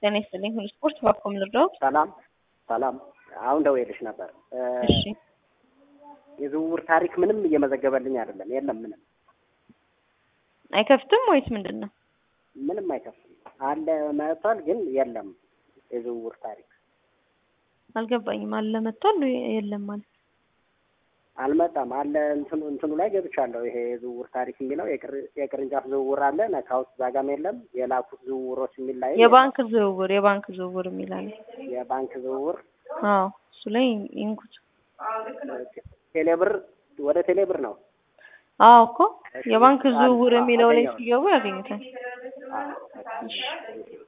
ጤና ይስጥልኝ። ሁሉ ስፖርት ባኮም ልርዳዎት? ሰላም ሰላም። አሁን ደውዬልሽ ነበር። እሺ የዝውውር ታሪክ ምንም እየመዘገበልኝ አይደለም። የለም ምንም አይከፍትም ወይስ ምንድን ነው? ምንም አይከፍትም። አለ መጥቷል፣ ግን የለም የዝውውር ታሪክ አልገባኝም። አለ መጥቷል የለም ማለት አልመጣም። አለ እንትኑ እንትኑ ላይ ገብቻለሁ። ይሄ የዝውውር ታሪክ የሚለው የቅር- የቅርንጫፍ ዝውውር አለ ነካውት ዛጋም የለም። የላኩት ዝውውሮች የሚል ላይ የባንክ ዝውውር የባንክ ዝውውር የሚላል የባንክ ዝውውር አዎ፣ እሱ ላይ ይንኩት። ቴሌብር ወደ ቴሌብር ነው። አዎ እኮ የባንክ እሺ፣ ዝውውር አለ- የሚለው ላይ አገኘሁት። ሲገቡ ያገኙታል። አዎ፣ በቃ።